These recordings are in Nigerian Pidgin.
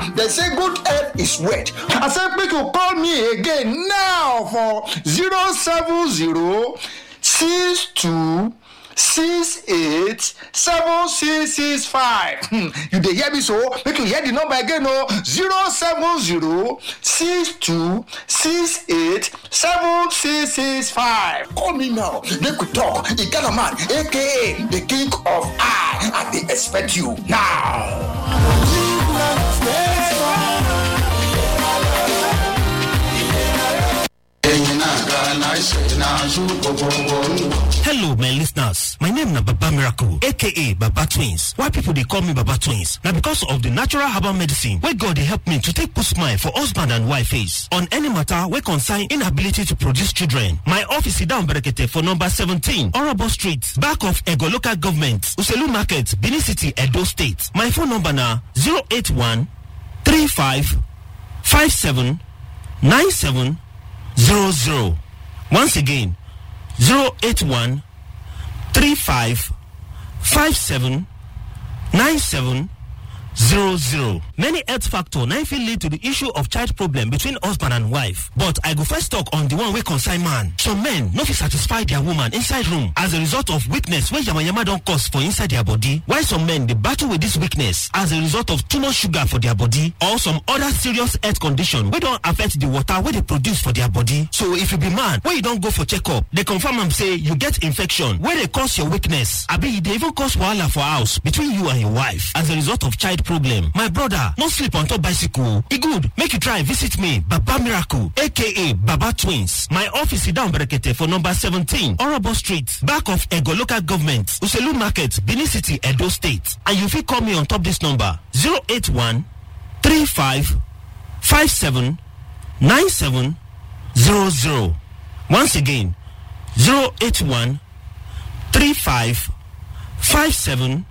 They say good health is wealth. I say make you call me again now for 070 62 six eight seven six six five hmm you dey hear me so make you hear the number again o zero seven zero six two six eight seven six six five call me now make we talk igala man aka the king of eye i dey expect you now. Hello, my listeners. My name na Baba Miracle, aka Baba Twins. Why people dey call me Baba Twins? Na because of the natural herbal medicine wey God dey help me to take put smile for husband and wife face on any matter wey concern inability to produce children. My office is down Berekete for number 17, Orobo Street, back of Ego Local Government, Uselu Market, Benin City, Edo State. My phone number na 081 35 57 97 00. Once again, 081 35 57 97 00. Many health factor na fit lead to the issue of child problem between husband and wife. But I go first talk on the one wey concern man. Some men no fit satisfy their woman inside room as a result of weakness wey yamayama don cause for inside their body. While some men dey battle with this weakness as a result of too much sugar for their body or some other serious health condition wey don affect the water wey dey produce for their body. So if you be man wey you don go for checkup, dey confirm am say you get infection wey dey cause your weakness abi e dey even cause wahala for house between you and your wife as a result of child problem. My brother, no sleep on top bicycle. E good make you try visit me, Baba Miracle, aka Baba Twins. My office is down Berekete for number 17, Orobo Street, back of Ego Local Government, Uselu Market, Benin City, Edo State. And you fit call me on top this number 081 35 57 97 00. Once again, 081 35 57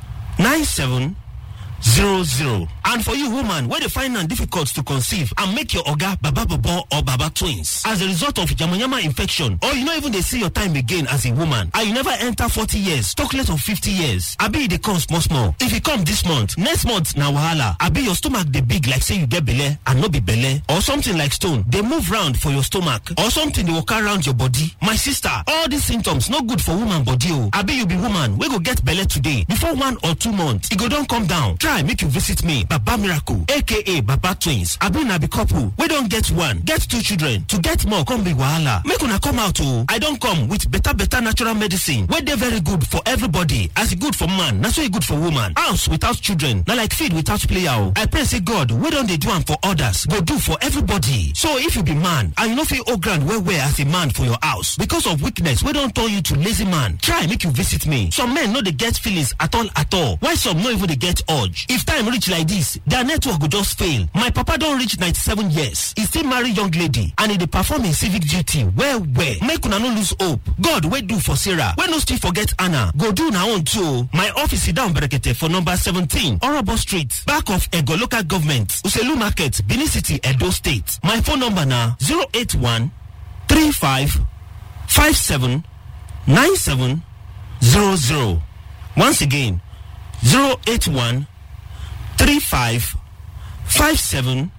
97 zero zero and for you woman wey dey find am difficult to conceive and make your oga baba bobo or baba twins as a result of yamayama infection or you no even dey see your time again as a woman and you never enter forty years talk less of fifty years abi e dey come small small if e come this month next month na wahala abi your stomach dey big like say you get belle and no be belle or something like stone dey move round for your stomach or something dey waka round your body my sister all these symptoms no good for woman body o abi you be woman wey go get belle today before one or two months e go don come down try make you visit me baba miracle aka baba twins abi na be couple wey don get one get two children to get more come be wahala make una come out o i don come with better better natural medicine wey dey very good for everybody as e good for man na so e good for woman house without children na like feed without player o i pray say god wey don dey do am for others go do for everybody so if you be man and you no fit hold ground well well as a man for your house because of weakness wey don turn you to lazy man try make you visit me some men no dey get feelings at all at all while some no even dey get urge if time reach like this their network go just fail my papa don reach 97 years e still marry young lady and e dey perform im civic duty well well make una no lose hope god wey do for sarah wey no still forget anna go do una own too o my office sit down berekete for number 17 orobo street back of ego local government uselu market benin city edo state my phone number na 081 35 57 97 00 once again 081 35 57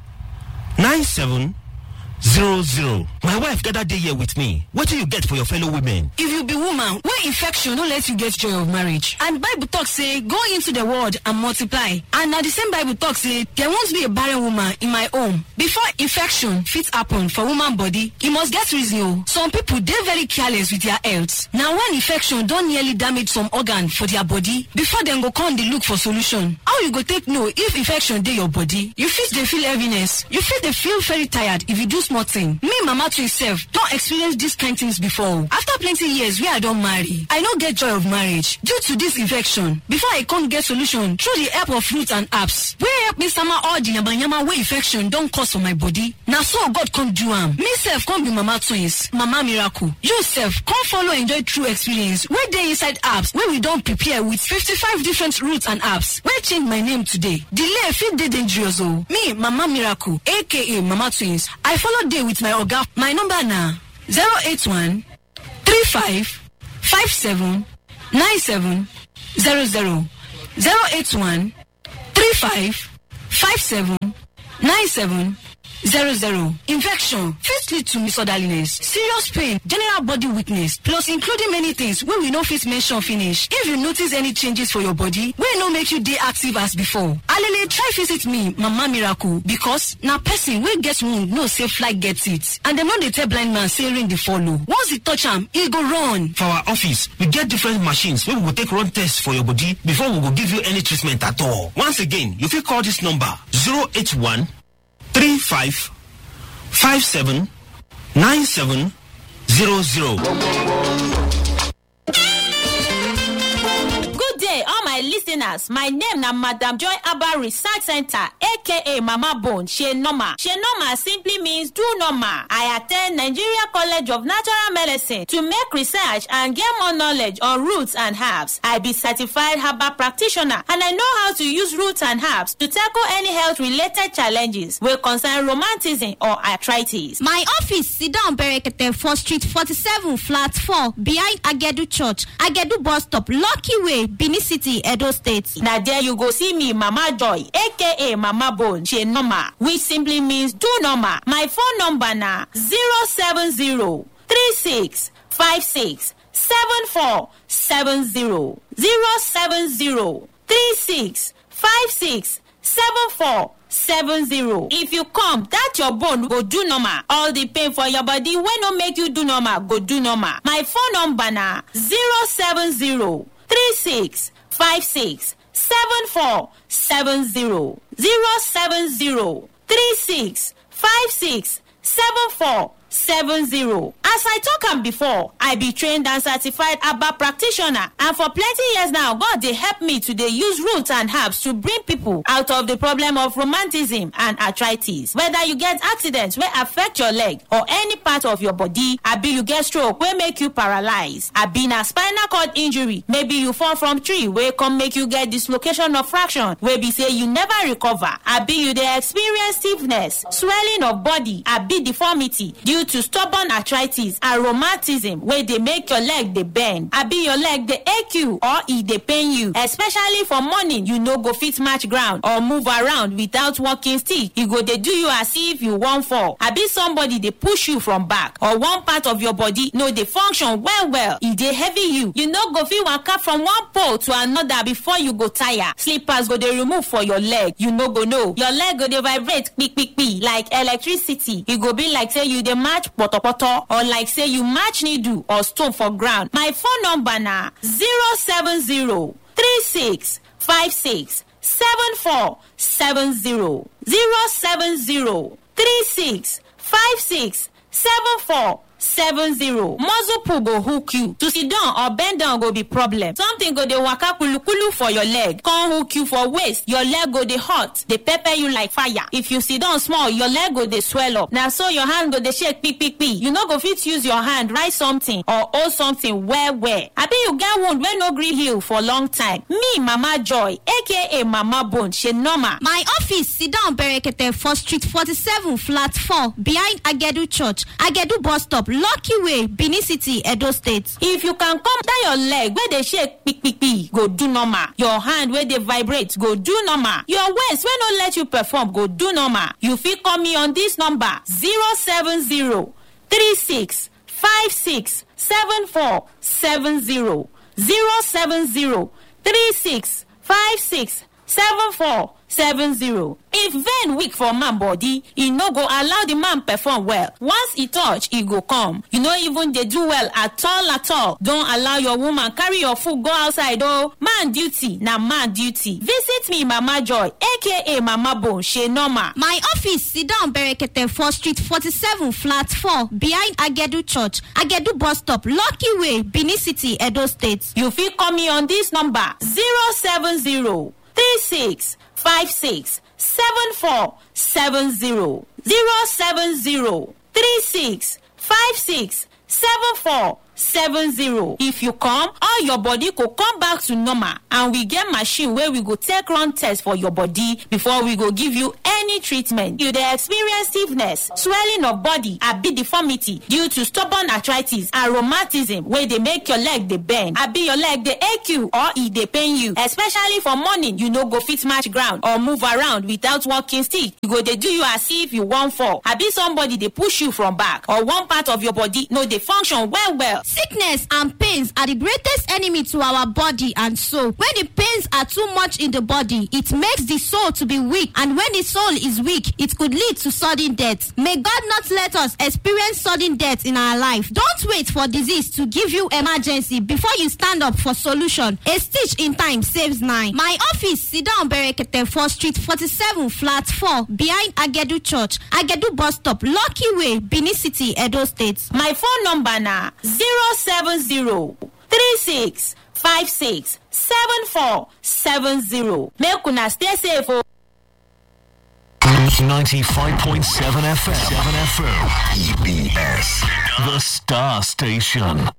97 00. My wife gathered day here with me. What do you get for your fellow women? if you be woman wey infection no let you get joy of marriage and bible talk say go into the world and multiply and na the same bible talk say there won't be a barren woman in my home before infection fit happen for woman body e must get reason o some people dey very careless with their health na when infection don nearly damage some organ for their body before dem go come dey look for solution how you go take know if infection dey your body you fit dey feel heaviness you fit dey feel very tired if you do small thing me mama twin sef don experience dis kind things before o after plenty years wey i don marry i no get joy of marriage due to dis infection before i come get solution through the help of fruit and herbs wey help me sama all the yamayama wey infection don cause for my body na so god come do am me sef come be mama twins mama miracle you sef come follow enjoy true experience wey dey inside herbs wey we don prepare with fifty-five different roots and herbs wey change my name today delay fit dey dangerous o me mama miracle aka mama twins i follow dey with my oga my number na zero eight one three five five seven nine seven zero zero zero eight one three five five seven 97 zero zero infection fit lead to misorderliness serious pain general body weakness plus including many things wey we no fit mention finish if you notice any changes for your body wey no make you dey active as before alele try visit me mama miracle because na person wey get wound know say fly get it and dem no dey tell blind man say rain dey follow once e touch am e go run. For our office, we get different machines wey we go take run tests for your body before we go give you any treatment at all. Once again, you fit call this number 081 35 57 97 00. good day all my listeners my name na madam joy abba research center aka mama bone she normal she normal simply means do normal i at ten d nigeria college of natural medicine to make research and get more knowledge on roots and herbs i be certified herbal practitioner and i know how to use roots and herbs to tackle any health related challenges wey concern romantism or arthritis. My office sit down Berekete for street 47 flat 4 behind Agedu Church, Agedu bus stop, Lucky Way, Benin City, Edo State. na there you go see me mama joy aka mama bone she normal which simply means do normal my phone number na zero seven zero three six five six seven four seven zero zero seven zero three six five six seven four seven zero if you come that your bone go do normal all the pain for your body wey no make you do normal go do normal my phone number na zero seven zero three six five six seven four seven zero zero seven zero three six five six seven four seven zero as i talk am before i be trained and certified herbal practitioner and for plenty years now god dey help me to dey use roots and herbs to bring people out of the problem of romanticism and arthritis whether you get accident wey affect your leg or any part of your body abi you get stroke wey make you paralyse abi na spinal cord injury maybe you fall from tree wey come make you get dislocation of fraction wey be say you never recover abi you dey experience stiffness swelling of body abi deformity due to stubborn arthritis and rheumatism wey dey make your leg dey bend abi your leg dey ache you or e dey pain you especially for morning you no go fit match ground or move around without walking stick e go dey do you as if you wan fall abi somebody dey push you from back or one part of your body no dey function well well e dey heavy you you no go fit waka from one pole to another before you go tire slippers go dey remove for your leg you no go know your leg go dey vibrate kpikpikpi like electricity e go be like say you dey match potopoto or like say you match needle or stone for ground my phone number na zero seven zero three six five six seven four seven zero zero seven zero three six five six seven four seven zero muscle pull go hook you to sit down or bend down go be problem something go dey waka kulukulu for your leg come hook you for waist your leg go dey hot dey pepper you like fire if you sit down small your leg go dey swell up na so your hand go dey shake kpikpikpi you no go fit use your hand write something or hold something well well abi you get wound wey no gree heal for long time me mama joy aka mama bone she normal My office sit down Berekete for street 47 flat 4 behind Agedu Church, Agedu bus stop, Lucky Way, Benin City, Edo State. if you can come down your leg wey dey shake kpikpikpi go do normal your hand wey dey vibrate go do normal your waist wey no let you perform go do normal you fit call me on this number zero seven zero three six five six seven four seven zero zero seven zero three six five six seven four seven zero if vein weak for man body e no go allow the man perform well once e touch e go come you no even dey do well at all at all don allow your woman carry your food go outside o man duty na man duty visit me mama joy aka mama bone she normal My office sit down Berekete for street 47 flat 4 behind Agedu Church, Agedu bus stop, Lucky Way, Benin City, Edo State. you fit call me on this number zero seven zero three six five six seven four seven zero zero seven zero three six five six seven four seven zero if you come all your body go come back to normal and we get machine wey we go take run test for your body before we go give you any any treatment you dey experience stiffness swelling of body abi deformity due to stubborn arthritis and rheumatism wey dey make your leg dey bend abi your leg dey ache you or e dey pain you especially for morning you no go fit match ground or move around without walking stick e go dey do you as if you wan fall abi somebody dey push you from back or one part of your body no dey function well well. Sickness and pains are the greatest enemy to our body and soul. When the pains are too much in the body, it makes the soul to be weak, and when the soul is weak, it could lead to sudden death. May God not let us experience sudden death in our life. Don't wait for disease to give you emergency before you stand up for solution. A stitch in time saves nine. My office, Sidon Berekete 4 Street 47 Flat 4 behind Agedu Church, Agedu Bus Stop, Lucky Way, Benin City, Edo State. my phone number na zero seven zero three six five six seven four seven zero make una stay safe o. 95.7 FM. 7 FM. EBS. The Star Station.